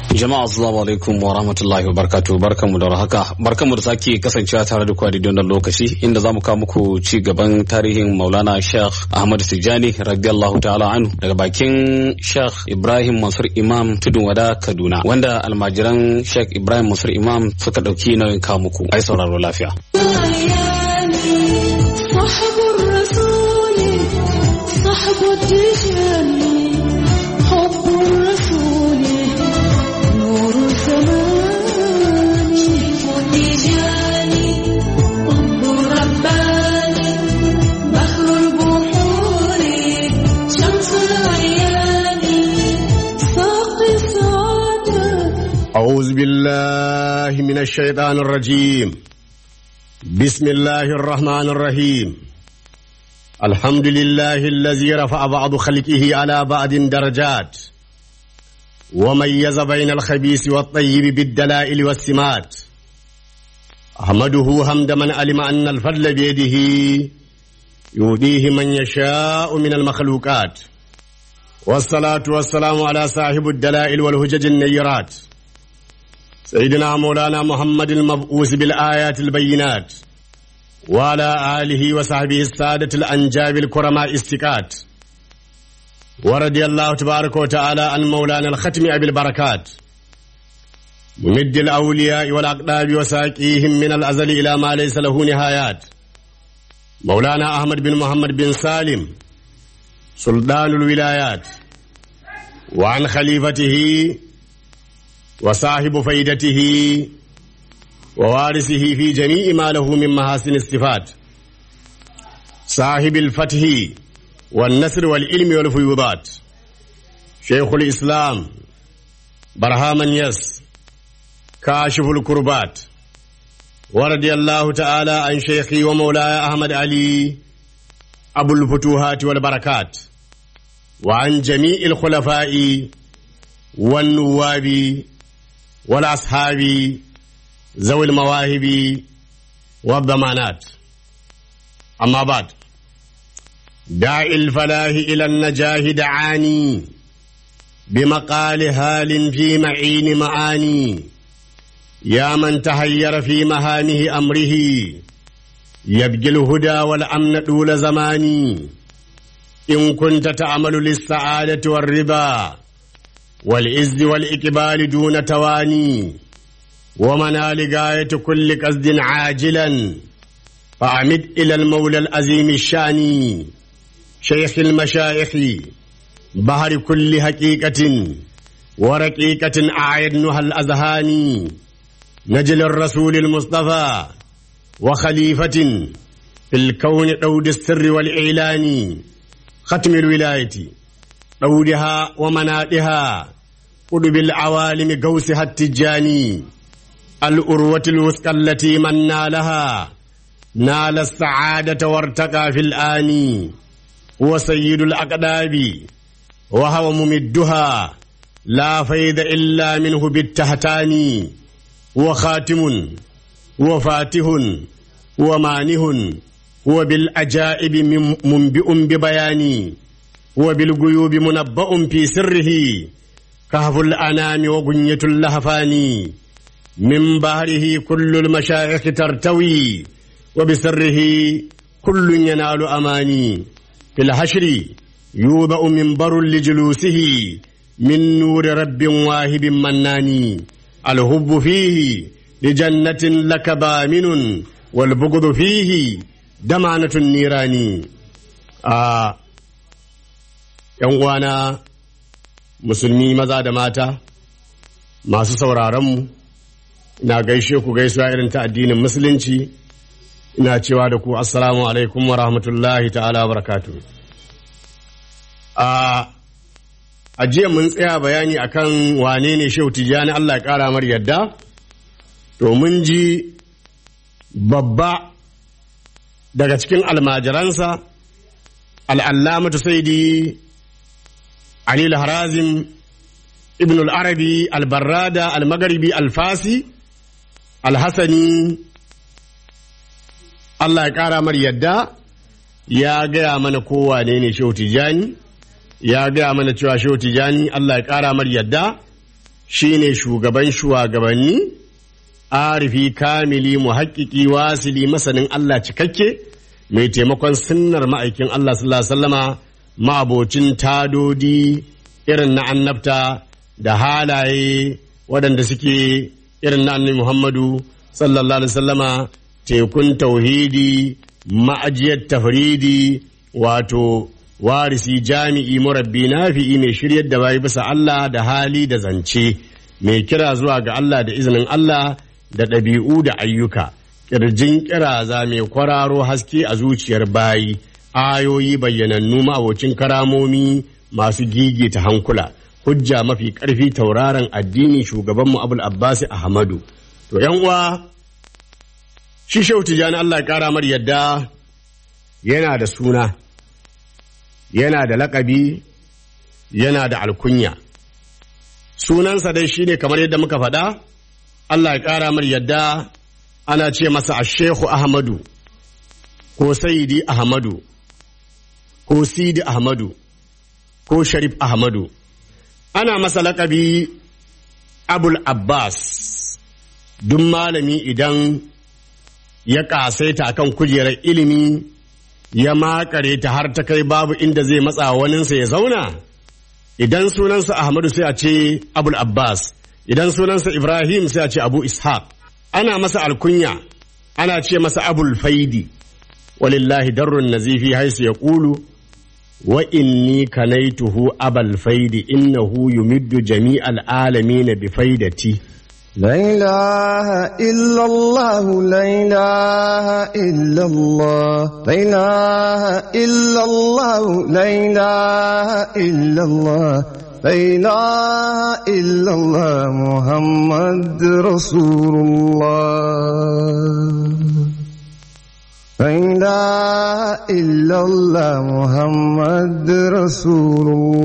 Jama'a assalamu alaikum wa rahmatullahi wa barakatuh barkanmu da haka barkanmu da sake kasancewa tare da kwadi don lokaci inda zamu kawo muku ci gaban tarihin Maulana Sheikh Ahmad Tijani radiyallahu ta'ala anhu daga bakin Sheikh Ibrahim Mansur Imam Tudun Wada Kaduna wanda almajiran Sheikh Ibrahim Mansur Imam suka dauki nauyin kawo muku ai sauraro lafiya صاحب الرسول صاحب التجاني حب الرسول نور الزمان التجاني حب رباني بحر البحور شمس العيان ساقي السعادة أعوذ بالله من الشيطان الرجيم بسم الله الرحمن الرحيم الحمد لله الذي رفع بعض خلقه على بعض درجات وميز بين الخبيث والطيب بالدلائل والسمات أحمده حمد من علم أن الفضل بيده يؤديه من يشاء من المخلوقات والصلاة والسلام على صاحب الدلائل والهجج النيرات سيدنا مولانا محمد المبعوث بالآيات البينات وعلى آله وصحبه السادة الأنجاب الكرماء استكات ورضي الله تبارك وتعالى عن مولانا الختم أبي البركات ممد الأولياء والأقداب وساقيهم من الأزل إلى ما ليس له نهايات مولانا أحمد بن محمد بن سالم سلطان الولايات وعن خليفته وصاحب فيدته ووارثه في جميع ما له من محاسن الصفات صاحب الفتح والنصر والعلم والفيوضات شيخ الإسلام برهام يس كاشف الكربات ورضي الله تعالى عن شيخي ومولاي أحمد علي أبو الفتوحات والبركات وعن جميع الخلفاء والنواب والأصحاب ذوي المواهب والضمانات أما بعد داعي الفلاح إلى النجاه دعاني بمقال هال في معين معاني يا من تهير في مهامه أمره يبجي الهدى والأمن طول زماني إن كنت تعمل للسعادة والرضا والعز والإقبال دون تواني ومنال غاية كل قصد عاجلا فأعمد إلى المولى العظيم الشاني شيخ المشايخ بحر كل حقيقة ورقيقة أعيدنها الأذهان نجل الرسول المصطفى وخليفة في الكون دود السر والإعلان ختم الولاية دودها ومنادها قلب العوالم قوسها التجاني الأروة الوثقى التي من نالها نال السعادة وارتقى في الآن هو سيد الأقداب وهو ممدها لا فيد إلا منه بالتهتان هو خاتم هو فاتح هو مانه هو بالأجائب منبئ ببيان هو بالغيوب منبأ في سره كهف الأنام وغنية اللهفان من بحره كل المشايخ ترتوي وبسره كل ينال أماني في الحشر يوضأ منبر لجلوسه من نور رب واهب مناني الهب فيه لجنة لك بامن والبغض فيه دمعنة النيران آه uwana musulmi maza da mata masu sauraronmu ina gaishe ku gaisuwa irin ta addinin musulunci ina cewa da ku assalamu alaikum wa rahmatullahi ta'ala wa barakatu a jiya mun tsaya bayani akan wane ne shehu tijjani Allah ya kara mar yadda to mun ji babba daga cikin almajiransa al'allamatu saidi Ali al-Harazim Ibn al-Arabi al-Barrada al-Magharibi al-Fasi al-Hasani Allah ya ƙara mar yadda ya gaya mana kowane ne Shehu Tijani ya gaya mana cewa Shehu Tijani Allah ya ƙara mar yadda shine shugaban shugabanni arifi kamili muhakkiki wasili masanin Allah cikakke mai taimakon sunnar ma'aikin Allah sallallahu alaihi wasallama ma'abocin tadodi irin na annabta da halaye waɗanda suke irin na annabi Muhammadu sallallahu alaihi wasallama tekun tauhidi ma'ajiyar tafridi wato warisi jami'i murabbi nafi'i mai shiryar da bayi bisa Allah da hali da zance mai kira zuwa ga Allah da izinin Allah da ɗabi'u da ayyuka ƙirjin ƙiraza mai kwararo haske a zuciyar bayi ayoyi bayyanannu ma'abocin karamomi masu gigita hankula hujja mafi ƙarfi tauraron addini shugabanmu abul abbasi ahmadu to yan uwa shi shehu tijjani allah ya ƙara mar yadda yana da suna yana da laƙabi yana da alkunya sunansa dai shine kamar yadda muka faɗa Allah ya ƙara mar yadda ana ce masa a shehu ahmadu ko sayidi ahmadu ko sidi ahmadu ko sharif ahmadu ana masa laƙabi abul abbas duk malami idan ya ƙasaita kan kujerar ilimi ya makare ta har ta kai babu inda zai matsa waninsa ya zauna idan sunansa ahmadu sai a ce abul abbas idan sunansa ibrahim sai a ce abu ishaq ana masa alkunya ana ce masa abul faidi walillahi darrun nazifi haisu ya ƙulu wa inni kanaituhu abal faidi innahu yumiddu jami'al alamin bi faidati لا إله إلا الله لا إله إلا الله لا إله إلا الله لا إله إلا الله لا إله إلا الله محمد رسول الله لا إله إلا الله محمد رسول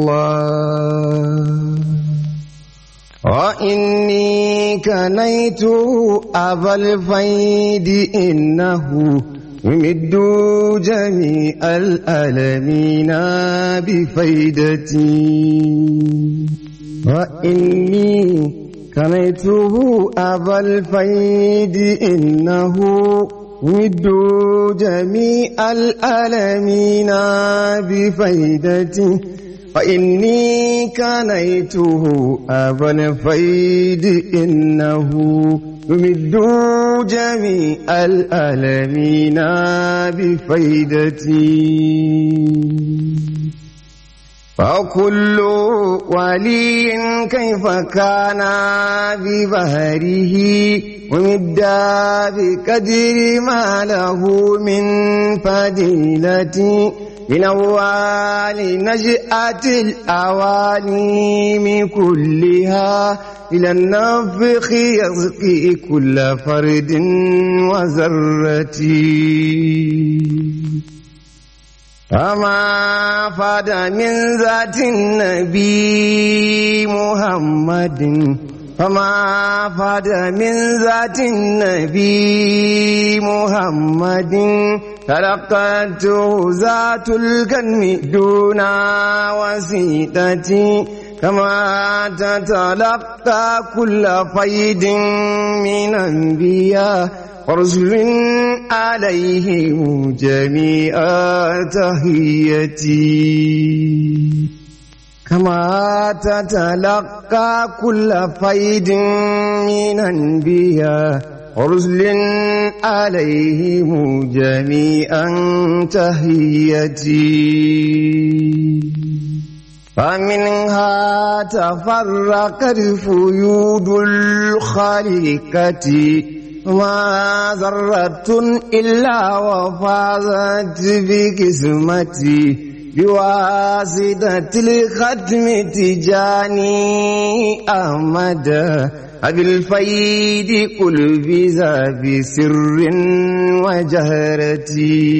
الله وإني كنيت أبا الفيد إنه يمد جميع الألمين بفيدتي وإني كنيته أبا الفيد إنه يمد جميع الألمين بفيدتي فإني كنيته أبا الفيد إنه يمد جميع الألمين بفيدتي فكل ولي كيف كان ببهره ومدى بقدر ما له من فضيلة من أول نشأة الأواليم كلها إلى النفخ يسقي كل فرد وذرة فما فاد من ذات النبي محمد فما فاد من ذات النبي محمد تلقته ذات الكلم دون وسيلتي كما تتلقى كل فيد من أنبياء ورسل عليهم جميع تحيتي كما تتلقى كل فيد من أنبياء ورسل عليهم جميعا تحيتي فمنها تفرقت فيود الخليقة ما ذرة إلا وفازت بقسمتي بواسطة الختم تجاني أحمد أبي الفيد قل بذا بسر وجهرتي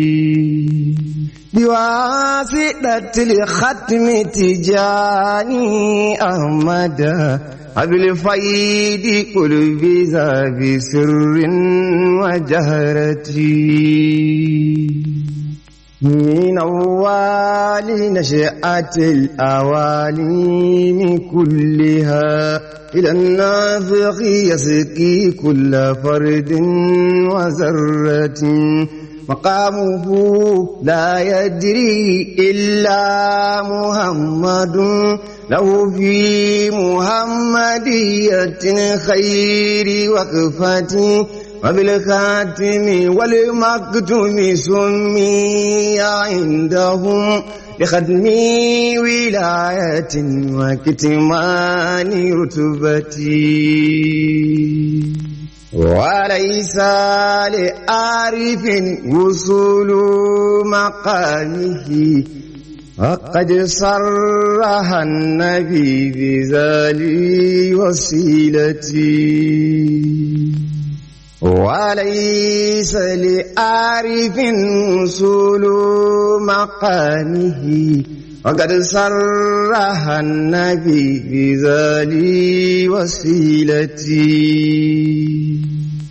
بواسطة الختم تجاني أحمد أبي الفيد قل بذا بسر وجهرتي من أول نشأة الأواليم كلها إلى النافخ يسقي كل فرد وذرة مقامه لا يدري إلا محمد له في محمدية خير وقفة وبالخاتم والمكتوم سمي عندهم لختم ولاية وكتمان رتبتي وليس لعارف وصول مقامه وقد صرح النبي بذلك وسيلتي وليس لعارف وصول مقامه وقد صرح النبي بذلك وسيلتي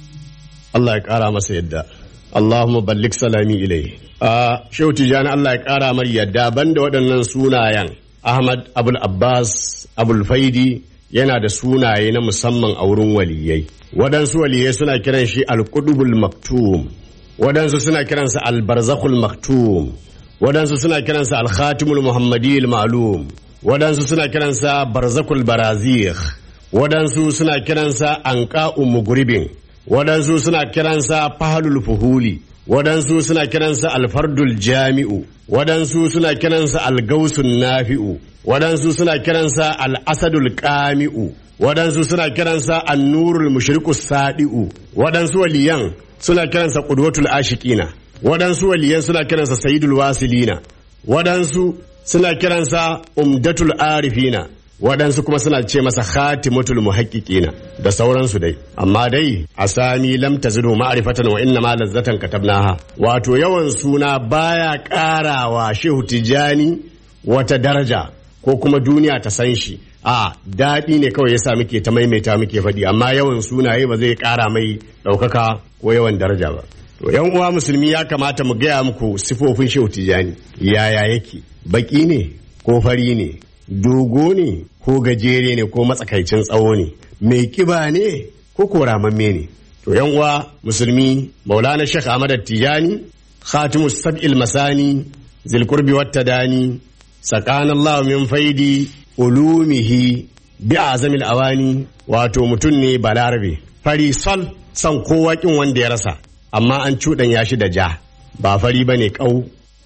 Allah ya ƙara masa yadda. Allahumma ballik salami ilai. A Shehu Tijjani Allah ya ƙara mar yadda banda waɗannan sunayen Ahmad Abul Abbas Abul Faidi yana da sunaye na musamman a wurin waliyai. Waɗansu waliyai suna kiran shi Al-Qudubul Maktum. Waɗansu suna kiransa Al-Barzakhul Maktum. Waɗansu suna kiransa Al-Khatimul Muhammadiyil Ma'lum. Waɗansu suna kiransa Barzakul Barazikh. Waɗansu suna kiransa Anqa'u Mugribin. waɗansu suna kiransa fahalul fuhuli waɗansu suna kiransa alfardul jami'u waɗansu suna kiransa algausun nafi'u waɗansu suna kiransa al'asadul ƙami'u waɗansu suna kiransa annurul mushrikus sadi'u waɗansu waliyan suna kiransa qudwatul ashiqina waɗansu waliyan suna kiransa sayyidul wasilina waɗansu suna kiransa umdatul arifina waɗansu kuma suna ce masa khatimatul muhaqqiqina da sauransu dai amma dai asami lam tazidu ma'rifatan wa inna ma lazzatan katabnaha wato yawan suna baya ƙarawa shehu tijani wata daraja ko kuma duniya ta san shi a daɗi ne kawai yasa muke ta maimaita muke faɗi amma yawan sunaye ba zai ƙara mai ɗaukaka ko yawan daraja ba to yan uwa musulmi ya kamata mu gaya muku sifofin shehu tijani yaya yake baki ne ko fari ne dogo ne ko gajere ne ko matsakaicin tsawo ne mai kiba ne ko koramamme ne to yan uwa musulmi maulana shekh ahmad tijani khatimus sab'il masani zilkurbi wattadani sakana allah min faidi ulumihi bi azamil awani wato mutum ne balarabe fari sol san kowa kin wanda ya rasa amma an cuɗanya shi da ja ba fari bane kau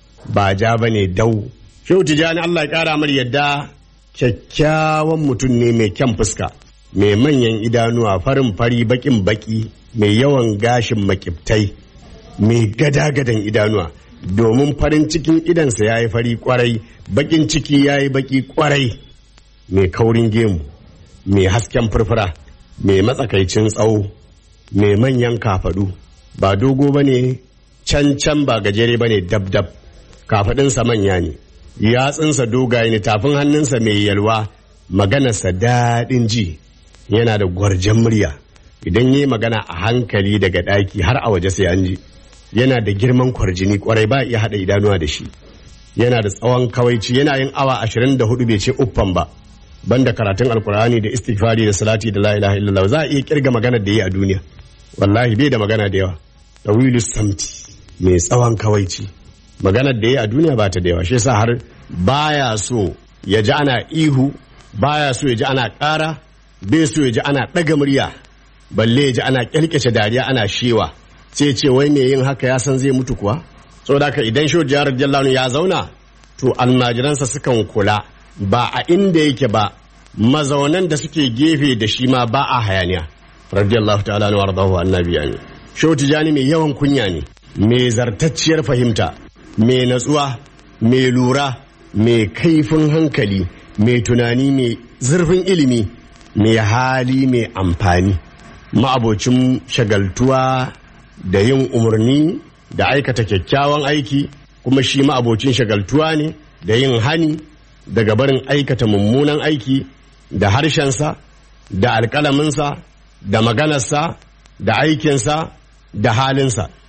ba ja bane dau Shehu Tijjani Allah ya ƙara mar yadda kyakkyawan mutum ne mai kyan fuska, mai manyan idanuwa farin fari bakin baki, mai yawan gashin makiftai, mai gada-gadan idanuwa, domin farin cikin idansa ya yi fari kwarai, bakin ciki ya yi baki kwarai, mai kaurin gemu, mai hasken furfura, mai matsakaicin tsawo, mai manyan kafadu, ba dogo ba ne, can can ba gajere ba ne dab-dab, kafadinsa manya ne. yatsunsa dogaye ne tafin hannunsa mai yalwa maganarsa daɗin ji yana da gwarjan murya idan yi magana a hankali daga ɗaki har a waje sai an ji yana da girman kwarjini kwarai ba iya haɗa idanuwa da shi yana da tsawon kawaici yana yin awa ashirin da hudu bai ce uffan ba banda karatun alkur'ani da istighfari da salati da la ilaha illallah za a iya kirga magana da yi a duniya wallahi bai da magana da yawa tawilu samti mai tsawon kawaici maganar da ya a duniya ba ta da yawa shi yasa har baya so ya ji ana ihu baya so ya ji ana ƙara bai so ya ji ana ɗaga murya balle ya ji ana ƙyalƙyace dariya ana shewa sai ce wai me yin haka ya san zai mutu kuwa saboda haka idan shi jihar jallanu ya zauna to almajiransa sukan kula ba a inda yake ba mazaunan da suke gefe da shi ma ba a hayaniya radiyallahu ta'ala wa radahu annabi amin shehu tijani mai yawan kunya ne mai zartacciyar fahimta mai natsuwa mai lura mai kaifin hankali mai tunani mai zurfin ilimi mai hali mai amfani ma'abocin shagaltuwa da yin umarni da aikata kyakkyawan aiki kuma shi ma'abocin shagaltuwa ne da yin hani daga barin aikata mummunan aiki da harshensa da alƙalaminsa da maganarsa da aikinsa da halinsa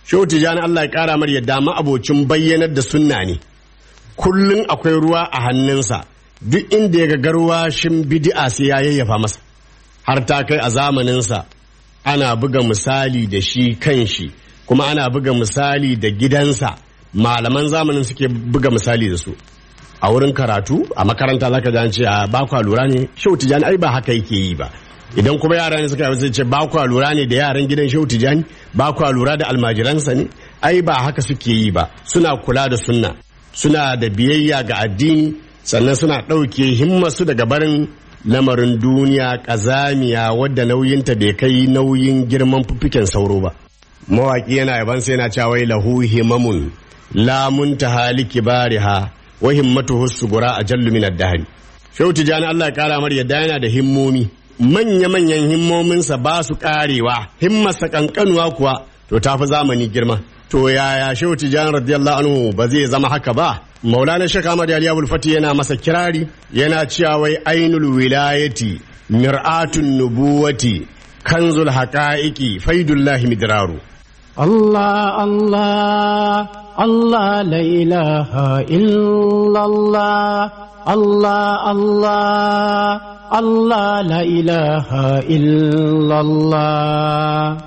shehu tijani Allah ya kara mar yadda ma abocin bayyanar da sunna ne kullum akwai ruwa a hannunsa duk inda ya ga garwashin bid'a sai ya yayyafa masa har ta kai a zamaninsa ana buga misali da shi kan shi kuma ana buga misali da gidansa malaman zamanin suke buga misali da su a wurin karatu a makaranta zaka ji an ce a ba kwa lura ne shehu tijani ai ba haka yake yi ba idan kuma yara ne suka yi sai ce ba kwa lura ne da yaran gidan shehu tijani ba kwa lura da almajiransa ne ai ba haka suke yi ba suna kula da sunna suna da biyayya ga addini sannan suna ɗauke himmasu daga barin lamarin duniya ƙazamiya wadda nauyinta bai kai nauyin girman fuffiken sauro ba mawaƙi yana yaban sai yana cewa wai lahu himamun lamun ta haliki bariha wa himmatuhu sugura a jallu min ad-dahr shehu tijani Allah ya kara mar yadda yana da himmomi manya manyan himmominsa ba su karewa himmarsa kankanuwa kuwa to tafi zamani girma to yaya shehu tijani radiyallahu anhu ba zai zama haka ba maulana shek ahmad ali abul fati yana masa kirari yana cewa wai ainul wilayati mir'atun nubuwati kanzul haqa'iqi faidullahi midraru الله الله الله لا إله إلا الله الله الله الله لا إله إلا الله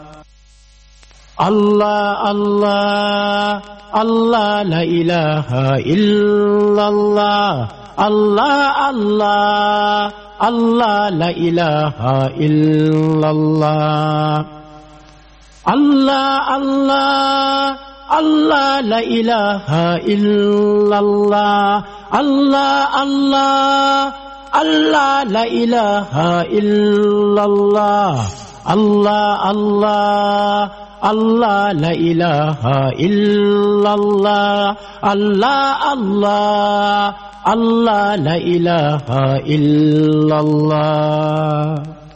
الله الله الله لا إله إلا الله الله الله الله لا إله إلا الله الله الله الله لا إله إلا الله الله الله الله لا إله إلا الله الله الله الله لا إله إلا الله الله الله الله لا إله إلا الله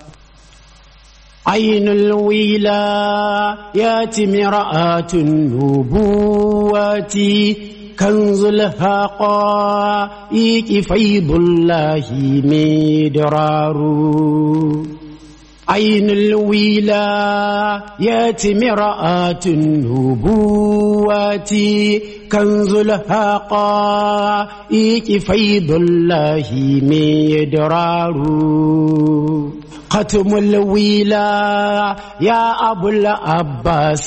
عين الولايات مرآة النبوات كنز الحقائق فيض الله مدرار عين الولايات مرآة النبوات كنز الحقائق فيض الله مدرار ختم الولا يا أبو العباس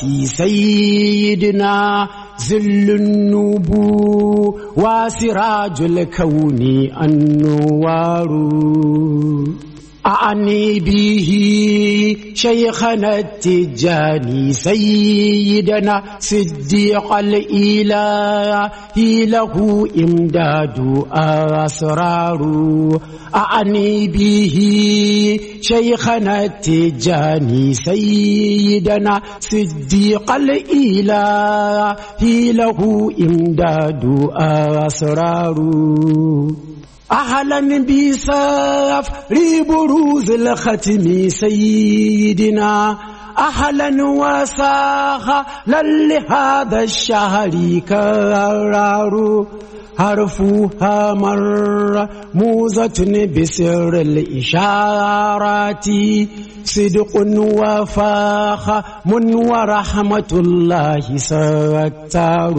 سيدنا ذل النبو وسراج الكون النوار أعني به شيخنا التجاني سيدنا صديق الإله له إمداد أسرار أعني به شيخنا التجاني سيدنا صديق الإله له إمداد أسرار أهلا بساف بروز الختم سيدنا أهلا وسهلا لهذا الشهر كرار حرفها مر موزة بسر الإشارات صدق وفاخم ورحمة الله ستار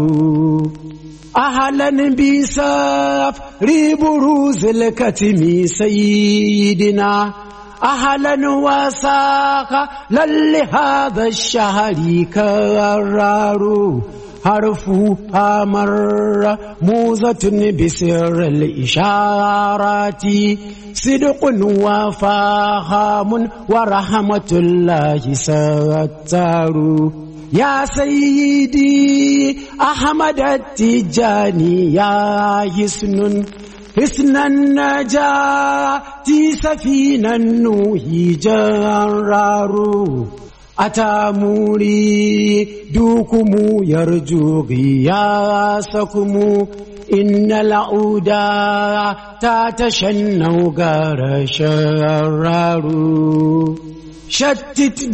أهلا بساف بروز الكتم سيدنا أهلا وساقا لهذا الشهر كرار حرفها مر موزة بسر الإشارات صدق وفاهم ورحمة الله ستار يا سيدي أحمد التجاني يا حسن حسن النجاة سفينة النوح جرار أتاموري دوكم يرجو غياسكم إن العودا تتشنو غار شرار شتت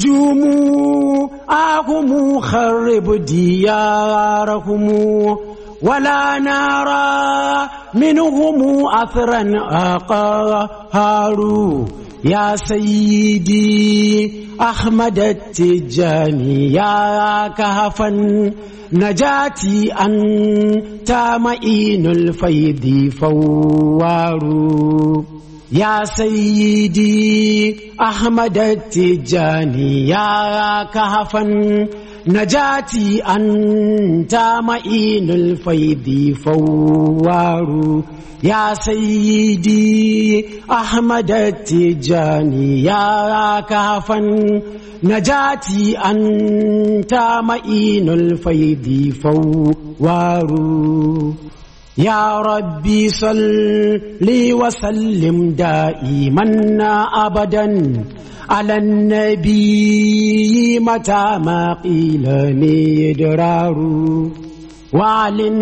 جموعهم خرب ديارهم ولا نرى منهم أثرا أقهار يا سيدي أحمد التجاني يا كهفا نجاتي أنت معين الفيض فوار يا سيدي أحمد التجاني يا كهفا نجاتي أنت معين الفيض فوار يا سيدي أحمد التجاني يا كهفا نجاتي أنت معين الفيض فوار يا ربي صل وسلم دائما أبدا على النبي متى ما قيل مدرار وعل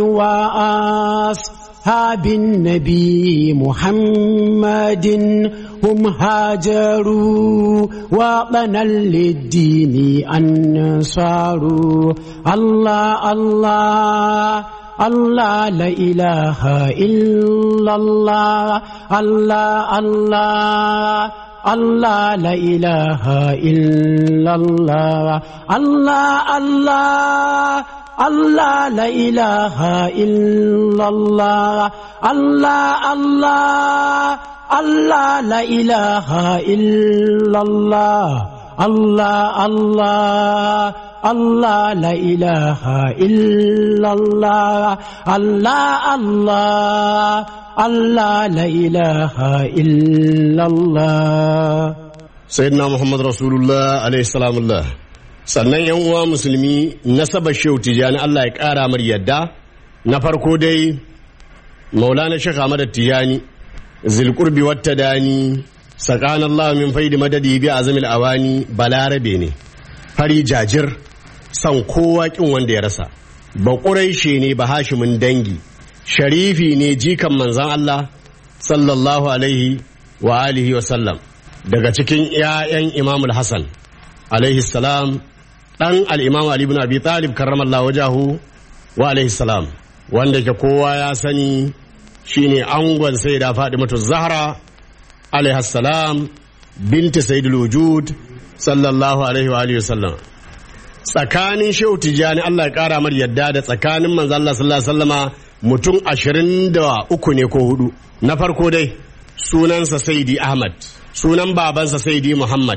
وأصحاب النبي محمد هم هاجروا وطنا للدين أنصاروا الله الله الله لا إله إلا الله الله الله الله لا إله إلا الله الله الله الله لا إله إلا الله الله الله الله لا إله إلا الله الله الله الله لا إله إلا الله الله الله الله لا إله إلا الله sayyidina muhammad rasulullah alaihi salamullah sannan yan uwa musulmi nasabar shehu tijani allah ya kara mar yadda na farko dai maulana shekh ahmad tijani zilqurbi wata dani sakan allah min faidi madadi bi azamil awani balarabe ne fari jajir san kowa kin wanda ya rasa ba ƙuraishe ne ba hashimin dangi sharifi ne jikan manzan allah sallallahu alaihi wa alihi wa sallam daga cikin 'ya'yan imamul hassan alaihi salam ɗan al'imam ali ibn abi talib karramallahu wajahu wa alaihi salam wanda ke kowa ya sani shine angon sai da mata zahra alaihi salam binti sayyidul wujud sallallahu alaihi wa alihi wasallam tsakanin shehu tijani Allah ya kara mar yadda da tsakanin manzo Allah sallallahu alaihi wasallama mutum ashirin da uku ne ko hudu na farko dai sunansa saidi ahmad sunan babansa saidi muhammad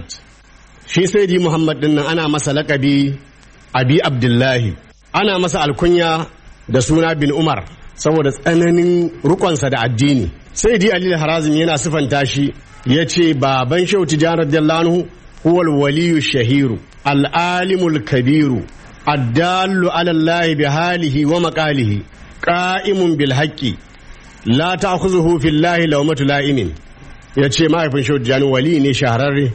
shi saidi muhammad din nan ana masa lakabi abi abdullahi ana masa alkunya da suna bin umar saboda tsananin rukonsa da addini saidi ali harazim yana sifanta shi ya ce baban shehu tijani radiyallahu anhu huwal waliyu shahiru al'alimul kabiru addallu ala allahi bi halihi wa maqalihi qa'imun bil haqqi la ta'khuzuhu fillahi lawmatu la'imin yace mahaifin shehu tijani wali ne shahararre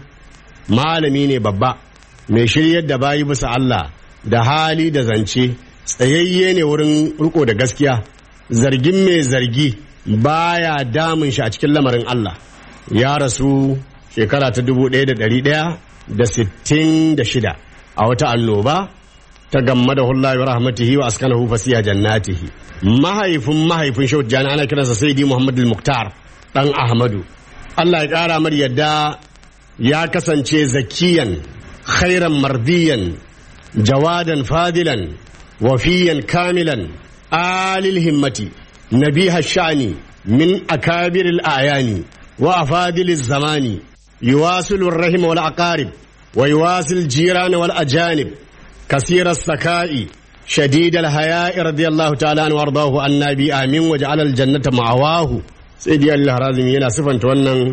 malami ne babba mai shiryar da bayi bisa Allah da hali da zance tsayayye ne wurin riko da gaskiya zargin mai zargi baya damun shi a cikin lamarin Allah ya rasu shekara ta dubu ɗaya da ɗari ɗaya da sittin da shida a wata annoba ta gamma da hullahi wa rahmatihi wa askanahu fasiya jannatihi mahaifin mahaifin shehu jani ana kiransa sayyidi muhammad muktar dan ahmadu Allah ya ƙara mar yadda ya kasance zakiyan khairan mardiyan jawadan fadilan wafiyan kamilan alil himmati nabiha sha'ani min akabiril ayani wa afadiliz zamani يواصل الرحم والأقارب ويواصل الجيران والأجانب كثير السكاء شديد الحياء رضي الله تعالى عنه وارضاه عن النبي آمين وجعل الجنة معواه سيدي الله رازم yana sifanta wannan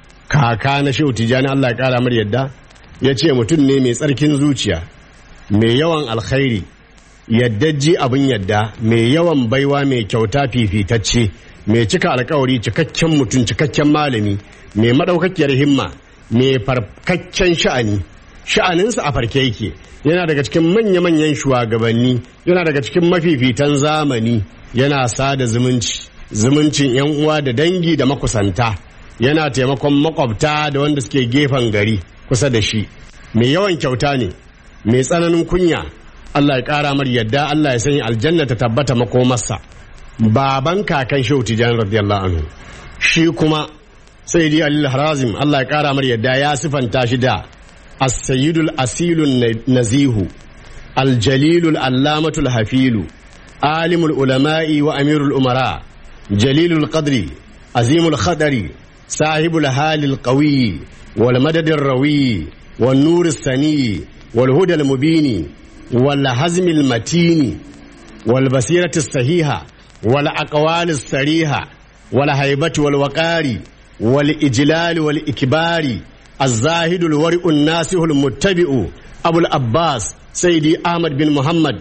kaka na shehu tijani Allah ya kara mar yadda ya ce mutum ne mai tsarkin zuciya mai yawan alkhairi yaddajji abin yadda mai yawan baiwa mai kyauta fifitacce mai cika alkawari cikakken mutum cikakken malami mai maɗaukakiyar himma mai farkakken sha'ani sha'aninsa a farke yake yana daga cikin manya-manyan shugabanni yana daga cikin mafifitan zamani yana sada zumunci zumuncin yan uwa da dangi da makusanta yana taimakon makwabta da wanda suke gefen gari kusa da shi mai yawan kyauta ne mai tsananin kunya Allah ya ƙara mar yadda Allah ya sanya aljanna ta tabbata makomarsa baban kakan shehu tijani radiyallahu anhu shi kuma sai dai alil harazim Allah ya kara mar yadda ya sifanta shi da as-sayyidul asilun nazihu al-jalilul allamatul hafilu alimul ulama'i wa amirul umara jalilul qadri azimul khadari sahibul halil qawi wal madadir rawi wan nur sani wal hudal mubini wal hazmil matini wal basirati sahiha wal aqwalis sariha wal haibati wal waqari wal ijlal wal ikbari الزاهد الورع الناسه المتبع أبو العباس سيدي أحمد بن محمد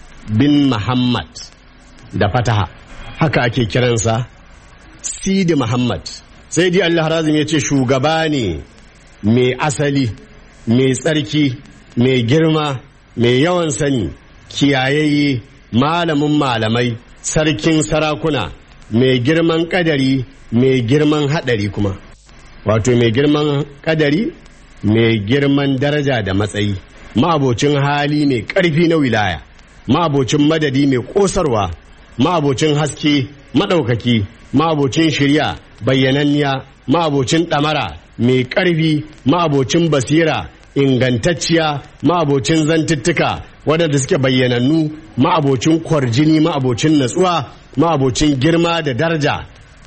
بن محمد da fataha haka ake kiransa sidi muhammad sai dai allah razim ya ce shugaba ne mai asali mai tsarki mai girma mai yawan sani kiyayayye malamin malamai sarkin sarakuna mai girman kadari mai girman hadari kuma wato mai girman kadari mai girman daraja da matsayi ma'abocin hali mai ƙarfi na wilaya ma'abocin madadi mai ƙosarwa ma'abocin haske maɗaukaki ma'abocin shirya bayyananniya ma'abocin ɗamara mai ƙarfi ma'abocin basira ingantacciya ma'abocin zantuttuka waɗanda suke bayyanannu ma'abocin kwarjini ma'abocin natsuwa ma'abocin girma da daraja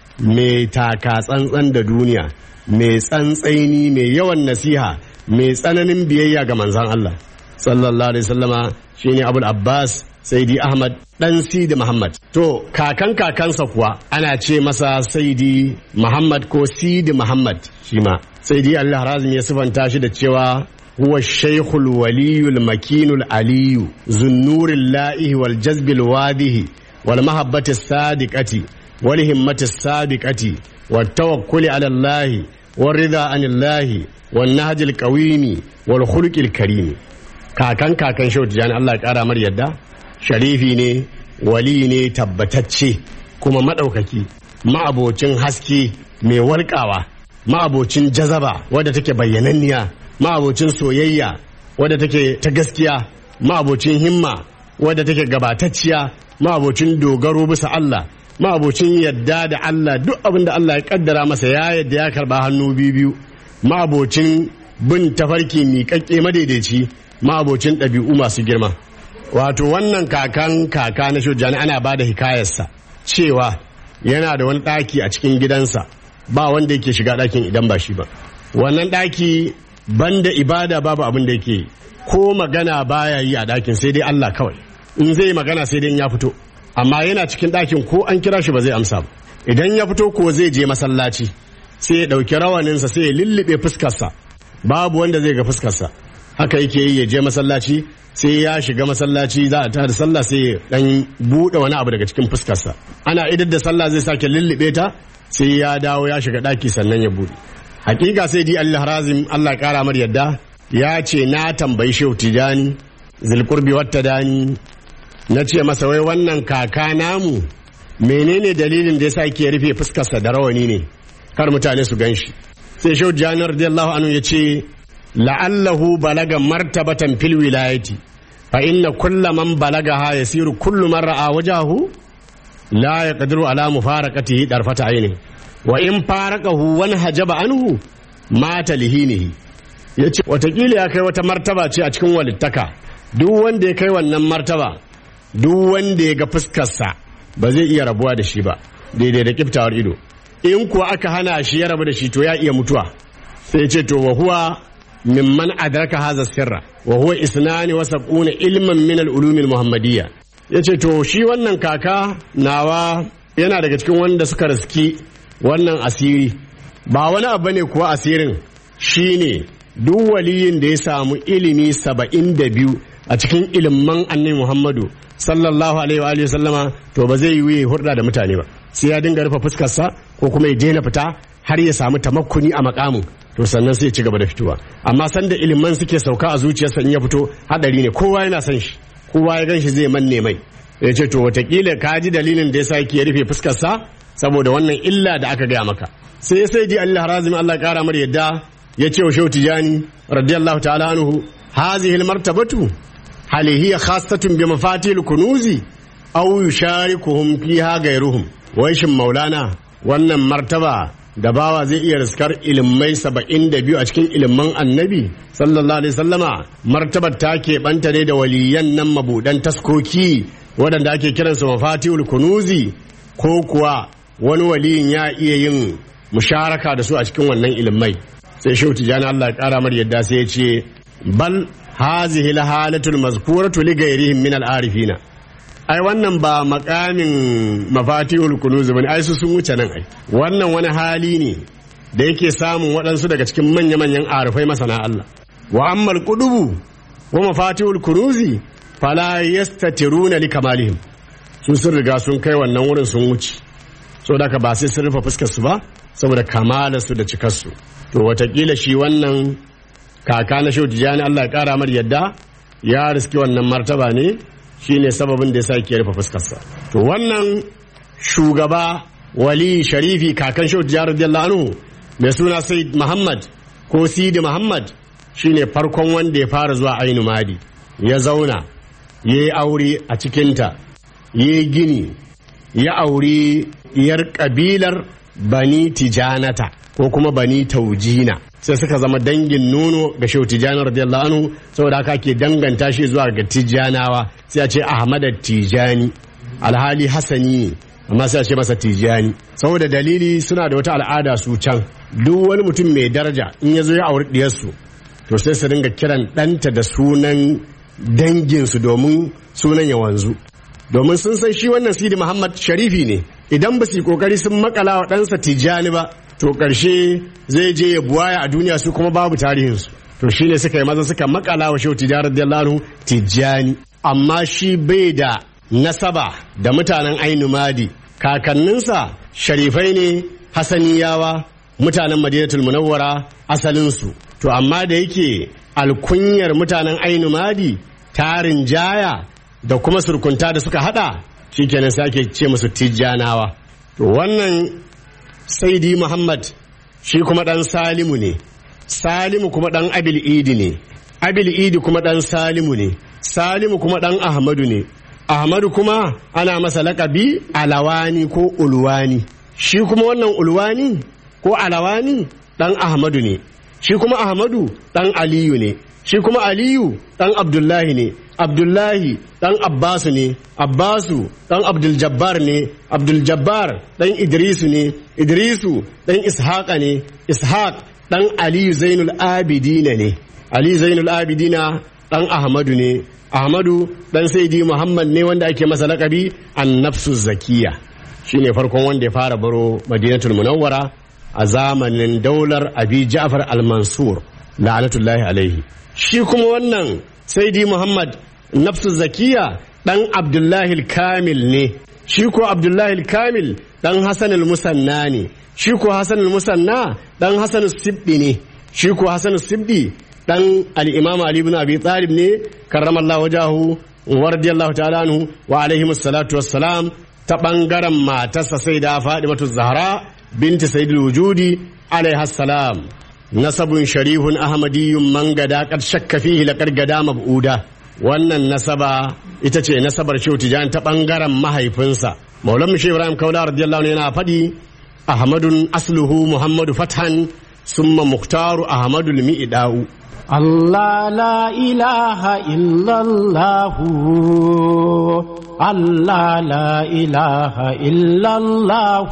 mai taka tsantsan da duniya mai tsantsaini mai yawan nasiha mai tsananin biyayya ga manzan Allah sallallahu alaihi sallama shine abul abbas saidi ahmad dan sidi muhammad to kakan kakansa kuwa ana ce masa saidi muhammad ko sidi muhammad shi ma saidi allah razim ya sifanta shi da cewa huwa shaykhul waliyul makinul aliyu zunnuril la'ihi wal jazbil wadihi wal mahabbati sadiqati wal himmati sabiqati wat tawakkuli ala allah والرضا عن الله والنهج القويم والخلق الكريم kakan kakan shautu jani Allah ya kara mar yadda sharifi ne wali ne tabbatacce kuma maɗaukaki ma'abocin haske mai walƙawa ma'abocin jazaba wadda take bayyananniya ma'abocin soyayya wadda take ta gaskiya ma'abocin himma wadda take gabatacciya ma'abocin dogaro bisa Allah ma'abocin yadda da Allah duk abin da Allah ya kaddara masa ya yadda ya karba hannu biyu biyu ma'abocin bin tafarki miƙaƙƙe madaidaici ma'abocin ɗabi'u masu girma wato wannan kakan kaka na shujani ana ba da hikayarsa cewa yana da wani ɗaki a cikin gidansa ba wanda yake shiga ɗakin idan ba shi ba wannan ɗaki banda ibada babu abin da yake ko magana baya yi a ɗakin sai dai Allah kawai in zai magana sai dai in ya fito amma yana cikin ɗakin ko an kira shi ba zai amsa ba idan ya fito ko zai je masallaci sai ya ɗauki rawaninsa sai ya lullube fuskarsa babu wanda zai ga fuskarsa haka yake yi ya je masallaci sai ya shiga masallaci za a tada sallah sai ya dan buɗe wani abu daga cikin fuskarsa ana idar da sallah zai sake lullube ta sai ya dawo ya shiga ɗaki sannan ya buɗe hakika sai di Allah razim Allah ya kara mar yadda ya ce na tambayi shehu tijani zilkurbi wata dani na ce masa wai wannan kaka namu menene dalilin da yasa yake rufe fuskarsa da rawani ne kar mutane su gan shi sai shehu tijani radiyallahu anhu ya ce la'allahu balaga martabatan fil wilayati fa inna kulla man balagaha yasiru kullu man ra'a wajahu la yaqdiru ala mufaraqatihi darfata aini wa in faraqahu wan hajaba anhu mata lihinihi yace watakila ya kai wata martaba ce a cikin walittaka duk wanda ya kai wannan martaba duk wanda ya ga fuskarsa ba zai iya rabuwa da shi ba daidai da kiftawar ido in kuwa aka hana shi ya rabu da shi to ya iya mutuwa sai ce to wa huwa mimman adraka hadha sirra wa huwa isnani wa sab'una ilman min al-ulum al-muhammadiyya yace to shi wannan kaka nawa yana daga cikin wanda suka riski wannan asiri ba wani abu ne kuwa asirin shine duk waliyin da ya samu ilimi saba'in da biyu a cikin ilimin annabi muhammadu sallallahu alaihi wa alihi sallama to ba zai yi hurda da mutane ba sai ya dinga rufe fuskarsa ko kuma ya daina fita har ya samu tamakkuni a makamin to sannan sai ya ci gaba da fitowa amma sanda iliman suke sauka a zuciyarsa in ya fito hadari ne kowa yana son shi kowa ya gan shi zai manne mai ya ce to watakila ka ji dalilin da yasa yake rufe fuskarsa saboda wannan illa da aka gaya maka sai sai ji Allah razim Allah kara mar yadda ya ce wa shehu tijani radiyallahu ta'ala anhu hazihi almartabatu hal hiya khassatun bi mafatihil kunuzi aw yusharikuhum fiha ghayruhum wai shin maulana wannan martaba da bawa zai iya riskar ilimai saba'in da biyu a cikin ilimin annabi sallallahu alaihi sallama martabar ta keɓanta ne da waliyan nan mabuɗan taskoki waɗanda ake kiransu mafatihul kunuzi ko kuwa wani waliyin ya iya yin musharaka da su a cikin wannan ilimai sai shehu tijani Allah ya ƙara mar yadda sai ya ce bal hazihi lahalatul mazkuratu li ghayrihim min al-arifina ai wannan ba makamin mafatihul kunuz bane ai su sun wuce nan ai wannan wani hali ne da yake samun waɗansu daga cikin manya-manyan arifai masana Allah wa ammal qudubu wa mafatihul kunuzi fala yastatiruna li kamalihim su sun riga sun kai wannan wurin sun wuce saboda haka ba sai sun rufe fuskar su ba saboda kamalar su da cikar su to watakila shi wannan kaka na shehu tijani Allah ya kara mar yadda ya riski wannan martaba ne shine sababin da ya sa ke rufe fuskarsa to wannan shugaba wali sharifi kakan shehu tijani radiyallahu anhu mai suna said muhammad ko sidi muhammad shine farkon wanda ya fara zuwa ainu madi ya zauna ya yi aure a cikinta ya yi gini ya auri yar kabilar bani tijanata ko kuma bani taujina sai suka zama dangin nono ga shehu tijjani radiyallahu anhu saboda haka ke danganta shi zuwa ga tijjanawa sai a ce ahmad tijjani alhali hasani ne amma sai a ce masa tijjani saboda dalili suna da wata al'ada su can duk wani mutum mai daraja in ya zo ya auri diyarsu to sai su dinga kiran ɗanta da sunan danginsu domin sunan ya wanzu domin sun san shi wannan sidi muhammad sharifi ne idan ba su yi kokari sun makala wa ɗansa tijjani ba to ƙarshe zai je ya buwaya a duniya su kuma babu tarihinsu to shi ne suka yi maza suka makala wa shehu tijjani radiyallahu tijjani amma shi bai da nasaba da mutanen ainu madi kakanninsa sharifai ne hasaniyawa mutanen madinatul munawwara asalinsu to amma da yake alkunyar mutanen ainu madi tarin jaya da kuma surkunta da suka hada shikenan sai ake ce musu tijjanawa to wannan saidi muhammad shi kuma dan salimu ne salimu kuma dan abil idi ne abil idi kuma dan salimu ne salimu kuma dan ahmadu ne ahmadu kuma ana masa lakabi alawani ko ulwani shi kuma wannan ulwani ko alawani dan ahmadu ne shi kuma ahmadu dan aliyu ne shi kuma aliyu dan abdullahi ne abdullahi dan abbasu ne abbasu dan abduljabbar ne abduljabbar dan idrisu ne idrisu dan ishaqa ne ishaq dan aliyu zainul abidina ne ali zainul abidina dan ahmadu ne ahmadu dan saidi muhammad ne wanda ake masa lakabi annafsu zakiya shine farkon wanda ya fara baro madinatul munawwara a zamanin daular abi ja'far al-mansur la'anatullahi alaihi shi kuma wannan saidi muhammad nafsu zakiya dan abdullahi kamil ne shi ko abdullahi kamil dan hasan musanna ne shi ko hasan musanna dan hasan sibdi ne shi ko hasan sibdi dan al-imam ali ibn abi talib ne karramallahu wajahu wa radiyallahu ta'ala anhu wa alaihi salatu wassalam ta bangaren matarsa sai da fadimatu zahra binti sayyidul wujudi alaiha salam nasabun sharihun ahmadiyyun man gada kad shakka fihi laqad gada mab'uda wannan nasaba ita ce nasabar shehu tijan ta bangaren mahaifinsa maulan shi ibrahim kaula radiyallahu anhu yana faɗi ahmadun asluhu muhammadu fathan summa muhtaru ahmadul mi'da'u الله لا إله إلا الله الله لا إله إلا الله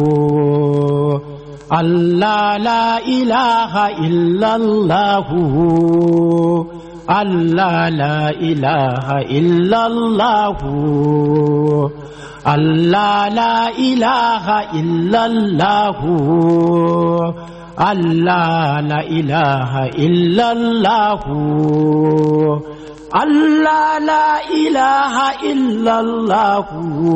الله لا إله إلا الله الله لا إله إلا الله الله لا إله إلا الله الله لا إله إلا الله الله لا إله إلا الله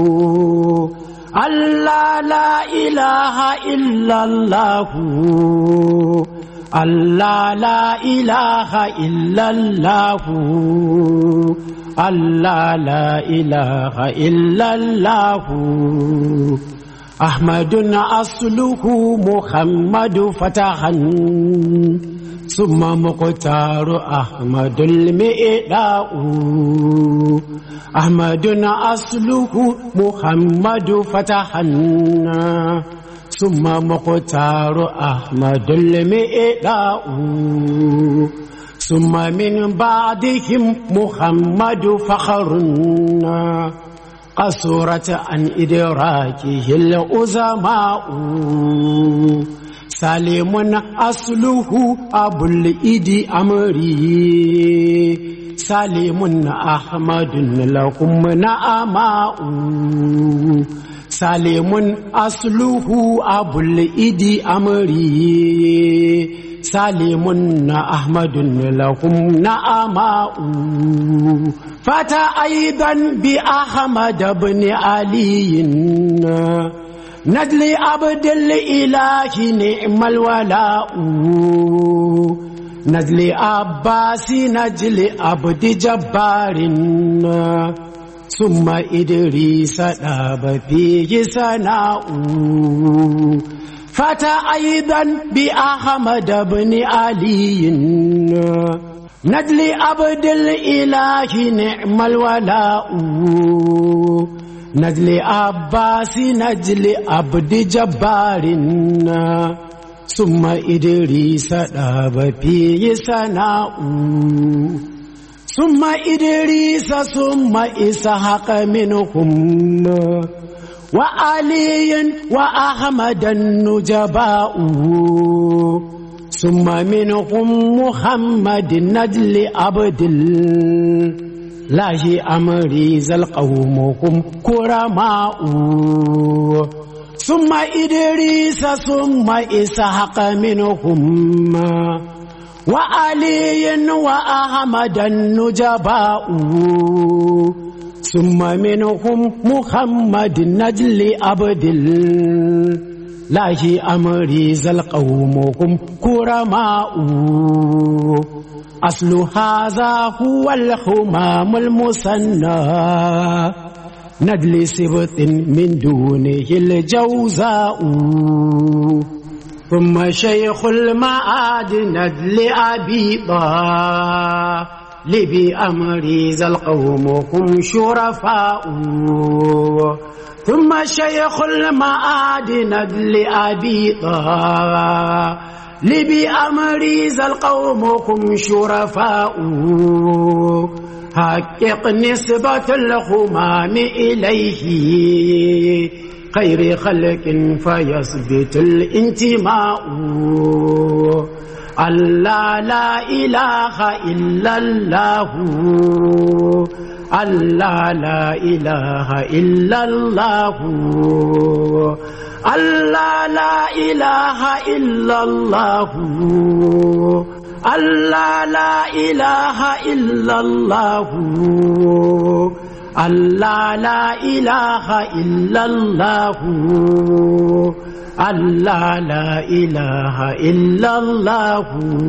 الله لا إله إلا الله الله لا إله إلا الله الله لا إله إلا الله أحمد أصله محمد فتحا ثم مقتار أحمد المئلاء أحمد أصله محمد فتحا ثم مختار أحمد المئداء ثم من بعدهم محمد فخرنا قصرت عن إدراكه الأزماء سالم أصله أبو الإيد أمري سالم أحمد لكم نعماء سالم أصله أبو الإيد أمري سالم أحمد لهم نعماء فتى أيضا بأحمد بن علي نجل عبد الإله نعم الولاء نجل عباس نجل عبد جبار ثم إدريس داب فيه سناء فتى أيضا بأحمد بن علي نجل عبد الإله نعم الولاء نجل عباس نجل عبد جبار ثم إدريس داب فيه سناء ثم إدريس ثم إسحاق منهم وعلي وأحمد النجباء ثم منهم محمد نجل عبد الله أمريز القوم هم كرماء ثم إدريس ثم إسحاق منهم وعلي وأحمد النجباء ثم منهم محمد نجل عبد الله أمريز القوم هم كرماء أصل هذا هو الحمام المثنى نجل سبط من دونه الجوزاء ثم شيخ المعاد ندل أبي لبي أمري ذا القوم هم شرفاء ثم شيخ المعاد ندل أبي لبي أمري ذا القوم هم شرفاء حقق نسبة الخمام إليه خير خلق فيثبت الانتماء الله لا إله إلا الله الله لا إله إلا الله الله لا إله إلا الله الله لا إله إلا الله الله لا إله إلا الله الله لا إله إلا الله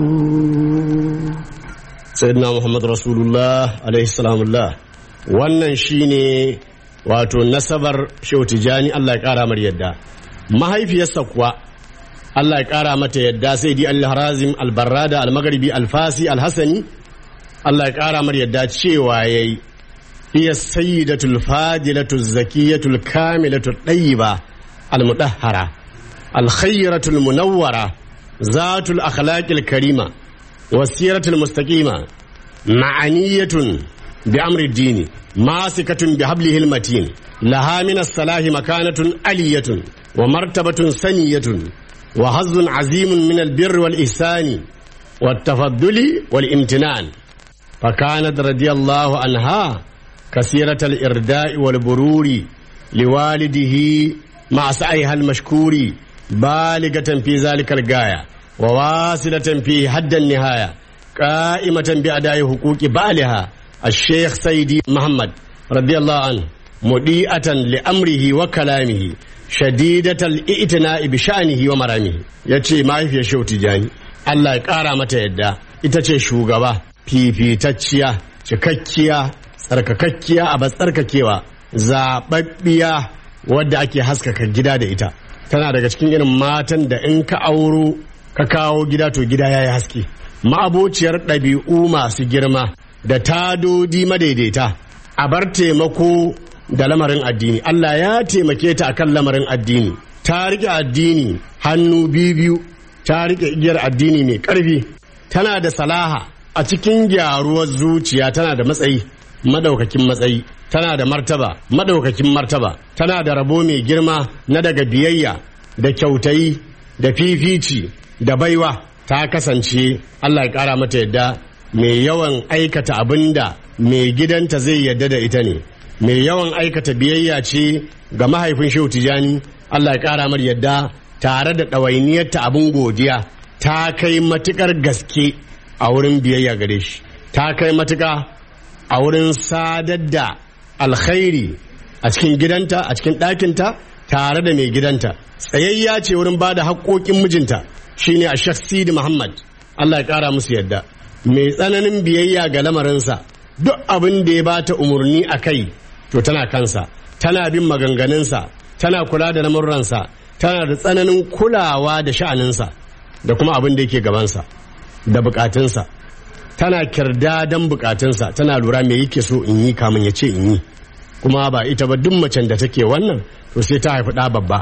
sayyidina muhammad rasulullah alaihi salamullah wannan shine wato nasabar shehu tijani allah ya kara mar yadda mahaifiyarsa kuwa allah ya kara mata yadda sai di al-harazim al-barrada al-maghribi al-fasi al-hasani allah ya kara mar yadda cewa yayi hiya sayyidatul fadilatul zakiyatul kamilatul tayyiba al-mudahhara al-khairatul munawwara zatul akhlaqil karima والسيرة المستقيمة معنية بأمر الدين ماسكة بحبله المتين لها من الصلاح مكانة علية ومرتبة سنية وحظ عظيم من البر والإحسان والتفضل والامتنان فكانت رضي الله عنها كثيرة الإرداء والبرور لوالده مع سعيها المشكور بالغة في ذلك الغاية وواصلة في حد النهاية قائمة بأداء حقوق بالها الشيخ سيدي محمد رضي الله عنه مضيئة لأمره وكلامه شديدة الإئتناء بشأنه ومرامه يتشي ما في شو تجاني الله يقارى متى يدى itace shugaba fifitacciya cikakkiya tsarkakakkiya a tsarkakewa zaɓaɓɓiya wadda ake haskaka gida da ita tana daga cikin irin matan da in ka auro ka kawo gida to gida ya yi haske ma'abociyar ɗabi'u masu girma da tadodi madaidaita a bar taimako da lamarin addini Allah ya taimake ta akan lamarin addini ta rike addini hannu biyu ta rike igiyar addini mai ƙarfi tana da salaha a cikin gyaruwar zuciya tana da matsayi madaukakin matsayi tana da martaba madaukakin martaba tana da rabo mai girma na daga biyayya da kyautayi da fifici da baiwa ta kasance Allah ya ƙara mata yadda mai yawan aikata abin da mai gidanta zai yadda da ita ne mai yawan aikata biyayya ce ga mahaifin shehu tijani Allah ya ƙara mar yadda tare da ɗawainiyarta abin godiya ta kai matuƙar gaske a wurin biyayya gare shi ta kai matuƙa a wurin sadar da alkhairi a cikin gidanta a cikin ɗakinta tare da mai gidanta tsayayya ce wurin ba da haƙoƙin mijinta shine a Sheikh Sidi Muhammad Allah ya ƙara musu yadda mai tsananin biyayya ga lamarinsa duk abin da ya bata umarni a kai to tana kansa tana bin maganganunsa tana kula da lamurransa tana da tsananin kulawa da sha'aninsa da kuma abin da yake gabansa da bukatunsa tana kirda don bukatunsa tana lura me yake so in yi kamun ya ce in yi kuma ba ita ba duk macen da take wannan to sai ta haifi ɗa babba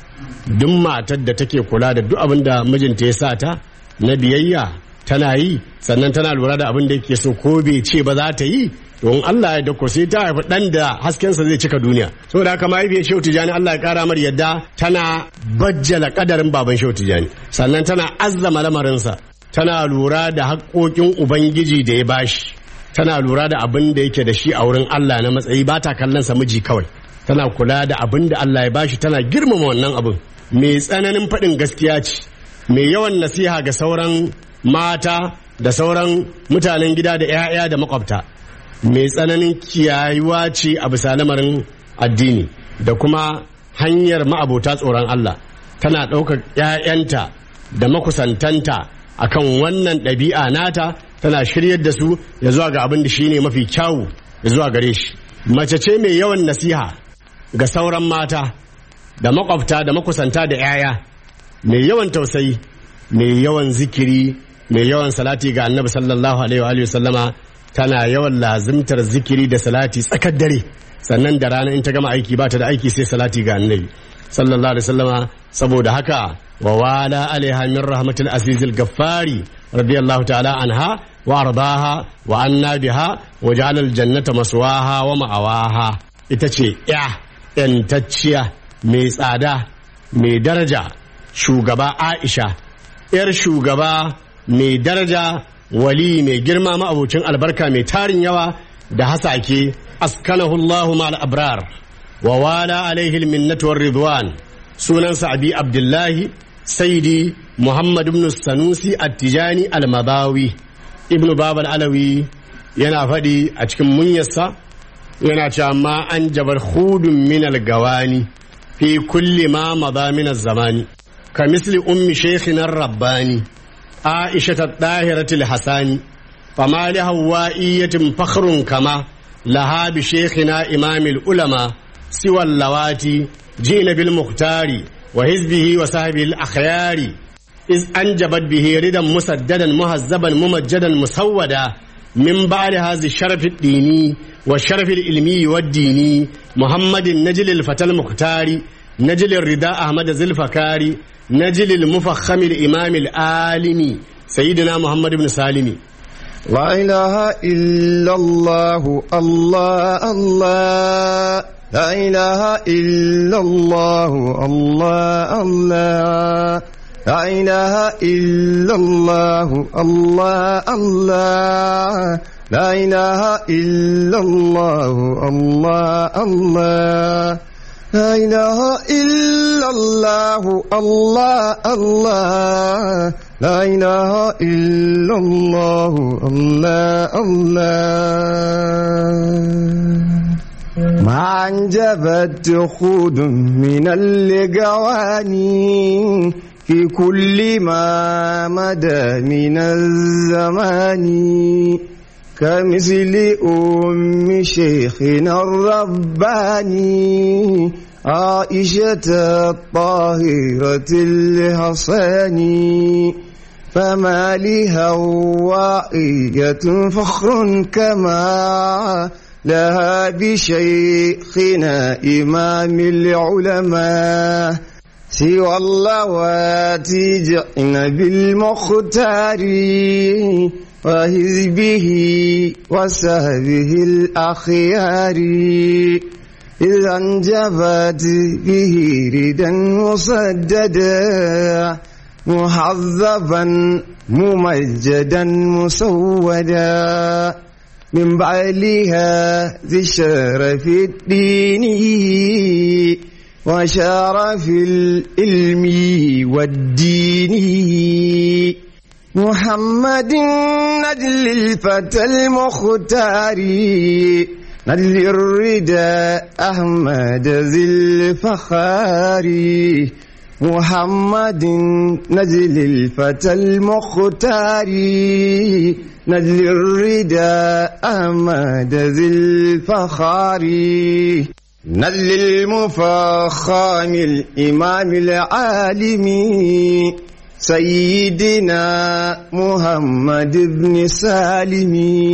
duk matar da take kula da duk abin da mijinta ya sa ta na biyayya tana yi sannan tana lura da abin da yake so ko bai ce ba za ta yi don Allah ya dako sai ta haifi ɗan da haskensa zai cika duniya saboda haka mahaifiyar shehu tijani Allah ya kara mar yadda tana bajjala kadarin baban shehu tijani sannan tana azzama lamarinsa tana lura da haƙoƙin ubangiji da ya bashi tana lura da abin da yake da shi a wurin Allah na matsayi ba ta kallon sa miji kawai tana kula da abin da Allah ya bashi tana girmama wannan abin mai tsananin faɗin gaskiya ce mai yawan nasiha ga sauran mata da sauran mutanen gida da 'ya'ya da makwabta mai tsananin kiyayuwa ce a bisa lamarin addini da kuma hanyar ma'abota tsoron Allah tana ɗaukar 'ya'yanta da makusantanta akan wannan ɗabi'a nata tana shiryar da su ya zuwa ga abin da shi ne mafi kyawu ya zuwa gare shi mace ce mai yawan nasiha ga sauran mata da makwabta da makusanta da 'ya'ya mai yawan tausayi mai yawan zikiri mai yawan salati ga annabi sallallahu alaihi wa sallama tana yawan lazimtar zikiri da salati tsakar dare sannan da rana in ta gama aiki ba ta da aiki sai salati ga annabi sallallahu alaihi wasallama saboda haka wa wala alaiha min rahmatil azizil gaffari radiyallahu ta'ala anha wa ardaha wa anna biha wa ja'ala al jannata maswaha wa ma'awaha ita ce ya yantacciya mai tsada mai daraja shugaba Aisha yar shugaba mai daraja wali mai girma ma'abucin albarka mai tarin yawa da hasake askanahu Allahu ma'al abrar wa wala alaihi alminnatu war ridwan sunansa abi abdullahi saidi muhammad ibn sanusi at-tijani al-mabawi ibn babal alawi yana faɗi a cikin munyarsa yana cewa ma an jabar hudun min al-gawani fi kulli ma madha min zamani ka misli ummi shaykhina rabbani عائشة الطاهرة الحساني فما لهوائية فخر كما لها بشيخنا إمام العلماء سوى اللواتي جئنا بالمختار وحزبه وصحبه الأخيار إذ أنجبت به ردا مسددا مهذبا ممجدا مسودا من بعد هذا الشرف الديني والشرف العلمي والديني محمد نجل الفتى المختار نجل الرداء أحمد ذي الفكاري نجل المفخم الإمام العالمي سيدنا محمد بن سالم لا إله إلا الله الله الله لا إله إلا الله الله الله لا إله إلا الله الله الله لا إله إلا الله الله الله لا إله إلا الله الله الله لا إله إلا الله الله الله ما أنجبت خود من اللقواني في كل ما مدى من الزمان كمثل أم شيخنا الرباني عائشة الطاهرة الحصاني فما لهوائية فخر كما لها بشيخنا إمام العلماء سوى اللواتي جئن بالمختار وحزبه وسهبه الأخيار إذا انجبت به ردا مصددا محذبا ممجدا مسودا من بعلها ذي الشرف الديني وشرف العلم والدين محمد نجل الفتى المختار نجل الردى أحمد ذي الفخار محمد نجل الفتى المختار نجل الردى أحمد ذي الفخار نجل المفخم الإمام العالم سيدنا محمد بن سالم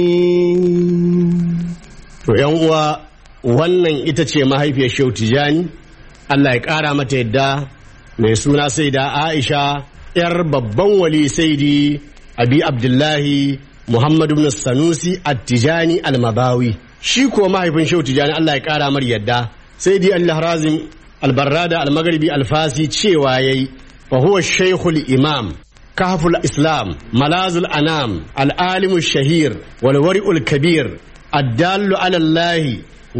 To ‘yan uwa wannan ita ce mahaifiyar Shehu Tijani, Allah ya ƙara mata yadda mai suna sai da Aisha ‘yar babban wali saidi Abi Abdullahi Muhammadu bin Sanusi At-Tijani Al-Mabawi. Shi ko mahaifin Shehu Tijani Allah ya ƙara mar yadda sai di Allah Razim Al-Barrada Al-Maghribi Al-Fasi cewa yayi fa huwa Shaykhul Imam كهف الإسلام ملاذ الأنام العالم الشهير والورع الكبير الدال على الله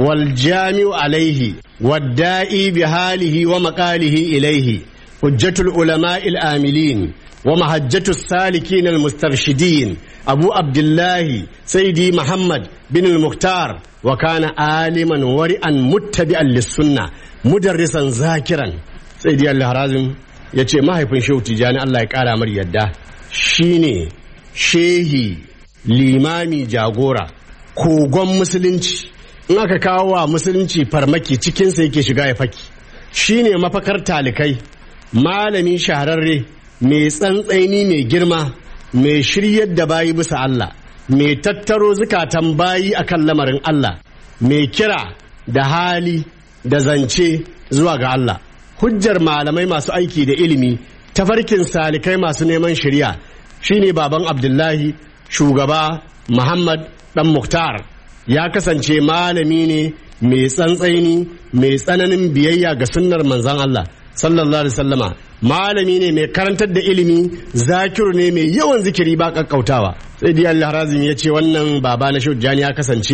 والجامع عليه والدائي بحاله ومقاله إليه حجة العلماء الآملين ومهجة السالكين المسترشدين أبو عبد الله سيدي محمد بن المختار وكان عالما ورعا متبعا للسنة مدرسا ذاكرا سيدي الله رازم ya ce mahaifin shehu tijjani Allah ya ƙara mar yadda shine shehi limami jagora kogon musulunci in aka kawo wa musulunci farmaki cikinsa yake shiga ya faki shine mafakar talikai malami shahararre mai tsantsaini mai girma mai shiryar da bayi bisa Allah mai tattaro zukatan bayi akan lamarin Allah mai kira da hali da zance zuwa ga Allah hujjar malamai masu aiki da ilimi tafarkin salikai masu neman shari'a shine baban abdullahi shugaba muhammad dan muktar ya kasance malami ne mai tsantsaini mai tsananin biyayya ga sunnar manzon Allah sallallahu alaihi wasallama malami ne mai karantar da ilimi zakiru ne mai yawan zikiri ba kakkautawa sai dai Allah razumi ya ce wannan baba na shujjani ya kasance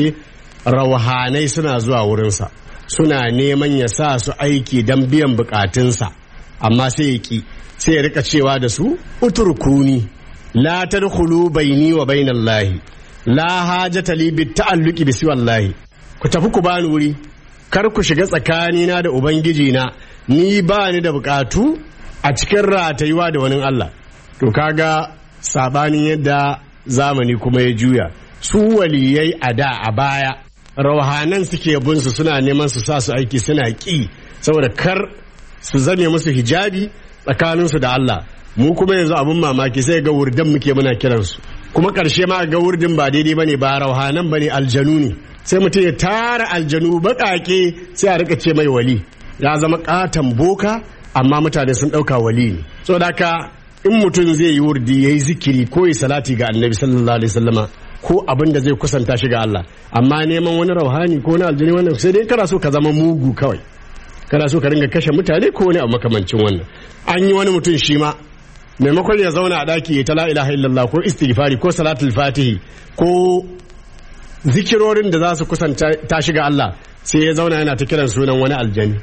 rauhanai suna zuwa wurinsa suna neman ya sa su aiki don biyan bukatunsa amma sai ya ki sai ya rika cewa da su uturkuni la tadkhulu baini wa bainallahi la hajata li bit ta'alluqi bi siwallahi ku tafi ku bani wuri kar ku shiga tsakanina da ubangiji na ni ba ni da bukatu a cikin ratayuwa da wani Allah to kaga sabanin yadda zamani kuma ya juya su waliyai a da a baya rauhanan suke bin su suna neman su sa su aiki suna ki saboda kar su zame musu hijabi tsakaninsu da Allah mu kuma yanzu abin mamaki sai ga wurdan muke muna kiransu kuma karshe ma ga wurdin ba daidai bane ba rauhanan bane aljanu ne sai mutum ya tara aljanu baƙaƙe sai a rika ce mai wali ya zama ƙaton boka amma mutane sun ɗauka wali ne saboda haka in mutum zai yi wurdi ya yi zikiri ko yi salati ga annabi sallallahu alaihi wasallama ko abin da zai kusanta shi ga Allah amma neman wani rauhani ko wani aljini wannan sai dai kana so ka zama mugu kawai kana so ka ringa kashe mutane ko wani abu makamancin wannan an yi wani mutum shi ma maimakon ya zauna a daki ya ta la ilaha illallah ko istighfari ko salatul fatihi ko zikirorin da za su kusanta ta shiga Allah sai ya zauna yana ta kiran sunan wani aljani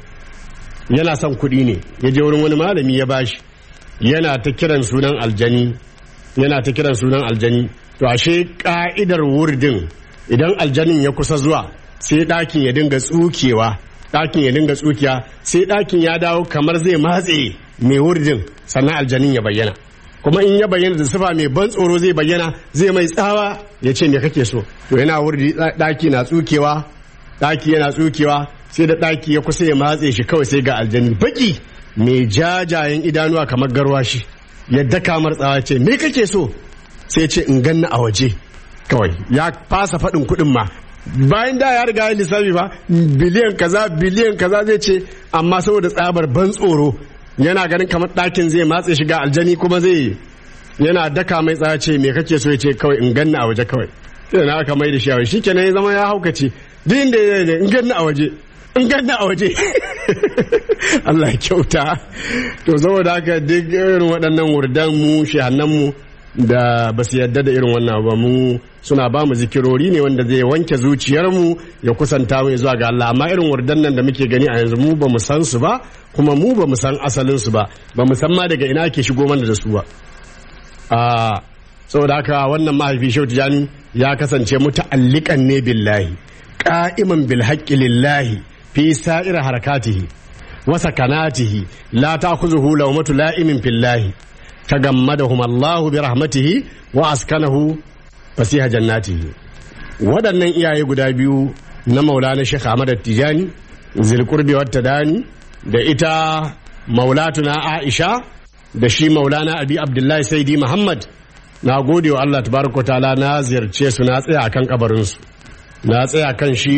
yana son kuɗi ne ya je wurin wani malami ya bashi yana ta kiran sunan aljani yana ta kiran sunan aljani to ashe ka'idar wurdin idan aljanin ya kusa zuwa sai ɗakin ya dinga tsukewa ɗakin ya dinga tsukiya sai ɗakin ya dawo kamar zai matse mai wurdin sannan aljanin ya bayyana kuma in ya bayyana da sifa mai ban tsoro zai bayyana zai mai tsawa ya ce me kake so to yana wurdi ɗaki na tsukewa ɗaki yana tsukewa sai da ɗaki ya kusa ya matse shi kawai sai ga aljani baki mai jajayen idanuwa kamar garwashi yadda kamar tsawa ce me kake so sai ce in ganna a waje kawai ya fasa faɗin kuɗin ma bayan da ya riga ya lissafi ba biliyan kaza biliyan kaza zai ce amma saboda tsabar ban tsoro yana ganin kamar ɗakin zai matse shi ga aljani kuma zai yana daka mai tsaya ce me kake so ya ce kawai in ganna a waje kawai sai na aka mai da shi a waje shikenan ya zama ya haukace duk inda ya yi in ganna a waje in ganna a waje Allah ya kyauta to saboda haka duk irin waɗannan wurdan mu shehannan mu da ba su yarda da irin wannan ba mu suna ba mu zikirori ne wanda zai wanke zuciyarmu ya kusanta mu zuwa ga Allah amma irin wurdan nan da muke gani a yanzu mu ba mu san su ba kuma mu ba mu san asalin su ba ba mu san ma daga ina ake shigo mana da su ba a saboda haka wannan mahaifi Shehu Tijani ya kasance muta'alliqan ne billahi qa'iman bil haqqi lillahi fi sa'ir harakatihi wa sakanatihi la ta'khuzuhu lawmatu la'imin fillahi tagammadahum Allahu bi rahmatihi wa askanahu fasiha jannatihi waɗannan iyaye guda biyu na maulana Sheikh Ahmad Tijani zilqurbi wat tadani da ita maulatuna Aisha da shi maulana Abi Abdullahi Saidi Muhammad na gode wa Allah tabaraka ta'ala na ziyarce su na tsaya akan kabarin su na tsaya kan shi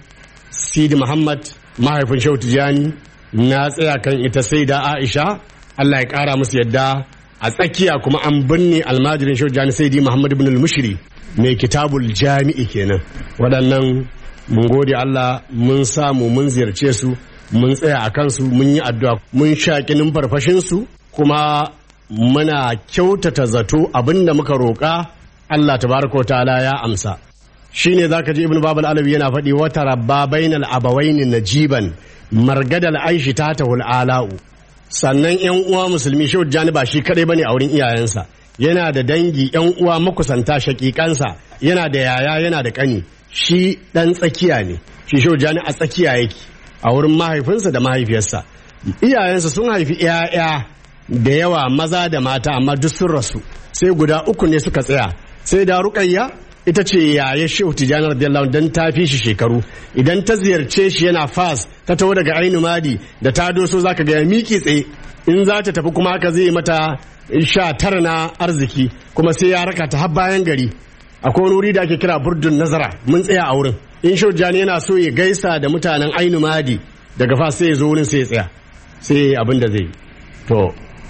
Sidi Muhammad mahaifin Shehu Tijani na tsaya kan ita Saida Aisha Allah ya kara musu yadda a tsakiya kuma an binne almajirin Shehu Tijani Saidi Muhammad ibn al-Mushri mai kitabul jami'i kenan waɗannan mun gode Allah mun samu mun ziyarce su mun tsaya a kansu mun yi addu'a mun shaƙi numfarfashin su kuma muna kyautata zato abinda muka roƙa Allah tabaraka ta'ala ya amsa shine zaka ji ibnu babal alawi yana faɗi wata rabba bainal abawaini najiban margadal aishi ta tahul ala'u sannan yan uwa musulmi shehu jani ba shi kadai bane a wurin iyayensa yana da dangi yan uwa makusanta shakikansa yana da yaya yana da kani shi dan tsakiya ne shi shehu jani a tsakiya yake a wurin mahaifinsa da mahaifiyarsa iyayensa sun haifi 'ya'ya da yawa maza da mata amma duk sun rasu sai guda uku ne suka tsaya sai da ruƙayya ita ce yaya shehu tijjani radiyallahu dan ta fi shi shekaru idan ta ziyarce shi yana fas ta taho daga ainu madi da ta doso zaka ga ya miki tsaye in za ta tafi kuma haka zai mata sha tara na arziki kuma sai ya raka ta har bayan gari akwai wani wuri da ake kira burdun nazara mun tsaya a wurin in shehu tijjani yana so ya gaisa da mutanen ainu madi daga fas sai ya zo wurin sai ya tsaya sai abin da zai yi to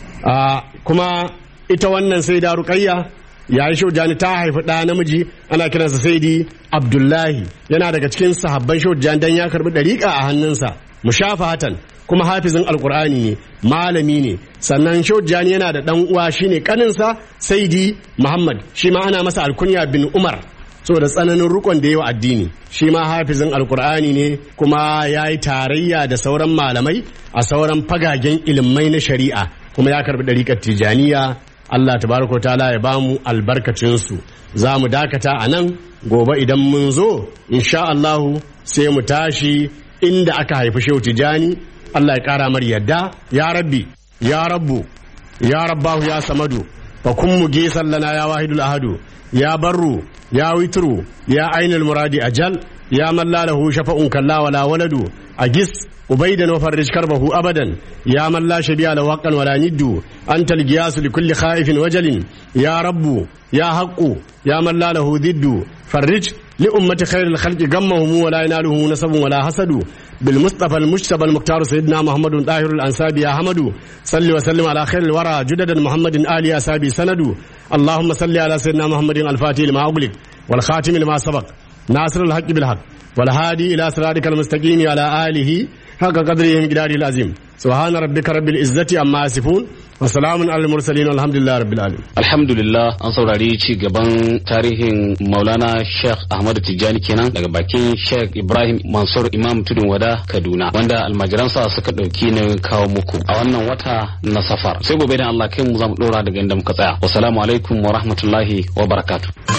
a kuma ita wannan sai da ruƙayya yayin shaujani ta haifi ɗa namiji ana kiransa saidi abdullahi yana daga cikin sahabban shaujani dan ya karbi ɗariƙa a hannunsa mushafatan kuma hafizin alkur'ani ne malami ne sannan shaujani yana da ɗan uwa shine kaninsa saidi muhammad shi ma ana masa alkunya bin umar saboda tsananin rukon da yawa addini shi ma hafizin alkur'ani ne kuma ya yi tarayya da sauran malamai a sauran fagagen ilimai na shari'a kuma ya karbi ɗariƙar tijaniya Allah tabaraka ta'ala ya bamu albarkacinsu za mu dakata a nan gobe idan mun zo insha Allahu sai mu tashi inda aka haifi shehu tijani Allah ya ƙara mar yadda ya rabbi ya rabbu ya rabbahu ya samadu fa kun mu gesan lana ya wahidul ahadu ya barru ya witru ya ainul muradi ajal ya man la lahu shafa'un kalla wala waladu agis ubaidan wa farrij karbahu abadan ya man la shabiya lahu haqqan wala niddu anta al-giyas li kulli khaifin wajalin ya rabbu ya haqqu ya man la lahu diddu farrij li ummati khairil khalqi gammahum wa la yanaluhu nasabun wala hasadu bil mustafa al mujtaba al muqtar sayyidina muhammadun tahir al ansabi ya hamadu salli wa sallim ala khairil wara judadan muhammadin ali asabi sanadu اللهم صل على سيدنا محمد الفاتح لما أغلق والخاتم لما سبق ناصر الحق بالحق والهادي إلى صراطك المستقيم على آله حق قدره مقداره العظيم سبحان ربك رب العزة عما يصفون وسلام على المرسلين والحمد لله رب العالمين alhamdulillah an saurari ci gaban tarihin maulana sheikh ahmadu tijjani kenan daga bakin sheikh ibrahim mansur imam tudun wada kaduna wanda almajiransa suka ɗauki na kawo muku a wannan wata na safar sai gobe da allah kai mu za mu ɗora daga inda muka tsaya wasalamu alaikum wa rahmatullahi wa barakatuh